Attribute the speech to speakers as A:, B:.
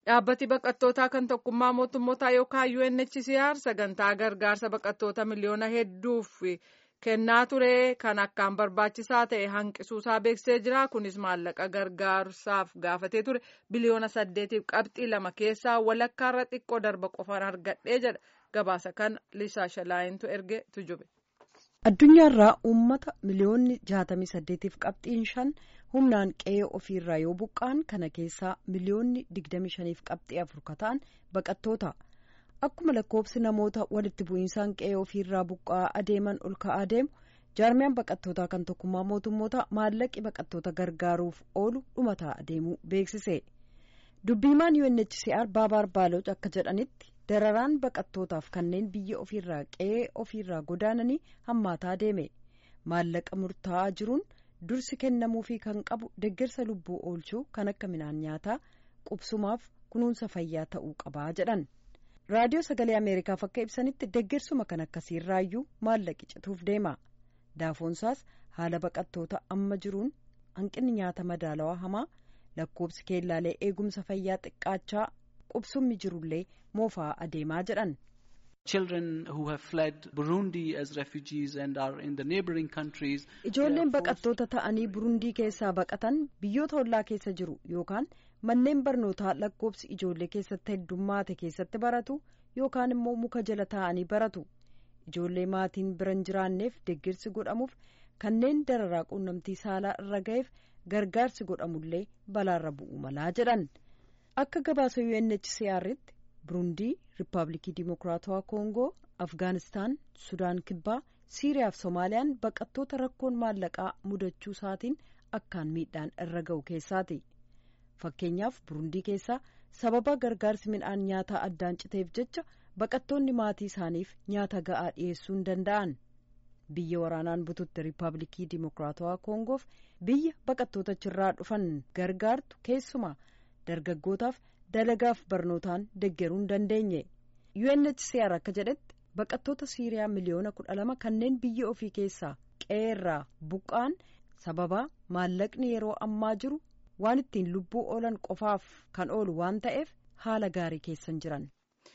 A: Dhaabbati baqattootaa kan tokkummaa mootummootaa yookaan UNHCR sagantaa gargaarsa baqattoota miliyoona hedduuf kennaa ture kan akkaan barbaachisaa ta'e hanqisuusaa beeksisee jira. Kunis maallaqa gargaarsaaf gaafatee ture biliyoona saddeetiif qabxii lama keessaa walakkaarra xiqqoo darba qofaan argadhee jedha. Gabaasa kana Lisaa Shalaayintu erge tujube.
B: Addunyaarraa uummata miliyoonni jaatamii saddeetiif qabxiin shan humnaan qe'ee ofiirraa yoo buqqa'an kana keessaa miliyoonni digdami shaniif qabxii afur ka ta'an baqattoota. Akkuma lakkoobsi namoota walitti bu'iinsaan qe'ee ofiirraa buqqa'aa adeeman ol ka'aa deemu jaarmiyaan baqattootaa kan tokkummaa mootummoota maallaqi baqattoota gargaaruuf oolu dhumataa adeemuu beeksise. Dubbiimaan UNHCR Baabaar Baaloch akka jedhanitti dararaan baqattootaaf kanneen biyya ofiirraa qe'ee ofiirraa godaananii hammaataa deeme maallaqa murtaa'aa jiruun dursi kennamuufii kan qabu deeggarsa lubbuu oolchuu kan akka midhaan nyaataa qubsumaaf kunuunsa fayyaa ta'uu qabaa jedhan raadiyoo sagalee ameerikaaf akka ibsanitti deeggarsuma kan akkasiirraayyuu maallaqi cituuf deema daafoonsaas haala baqattoota amma jiruun hanqinni nyaata madaalawaa hamaa lakkoobsi keellaalee eegumsa fayyaa xiqqaachaa qubsummi jirullee moofaa adeemaa jedhan. Ijoolleen baqattoota ta'anii burundii keessaa baqatan biyyoota ollaa keessa jiru yookaan manneen barnootaa lakkoobsi ijoollee keessatti heddummaate keessatti baratu yookaan immoo muka jala taa'anii baratu. Ijoollee maatiin biran jiraanneef deeggarsi godhamuuf kanneen dararaa quunnamtii saalaa irra ga'eef gargaarsi godhamullee balaarra bu'u malaa jedhan. Akka gabaasa UNHCR'tti Burundii, Riippaabilikii Dimokiraatawaa Koongoo, Afgaanistaan, Sudaan Kibbaa, Siiriyaa fi Soomaaliyaan baqattoota rakkoon maallaqaa mudachuu isaatiin akkaan miidhaan irra ga'u keessaati. Fakkeenyaaf Burundii keessaa sababa gargaarsi midhaan nyaataa addaan citeef jecha baqattoonni maatii isaaniif nyaata ga'aa dhiyeessuu hin danda'an. Biyya waraanaan bututti Riippaabilikii Dimokiraatawaa Koongoof biyya baqattoota achirraa dhufan gargaartu keessumaa dargaggootaaf dalagaaf barnootaan deeggaruu hin dandeenye UNHCR akka jedhetti baqattoota Siiriyaa miliyoona kudha lama kanneen biyya ofii keessaa qe'eerraa buqqa'an sababa maallaqni yeroo ammaa jiru waan ittiin lubbuu oolan qofaaf kan oolu waan ta'eef haala gaarii keessan jiran.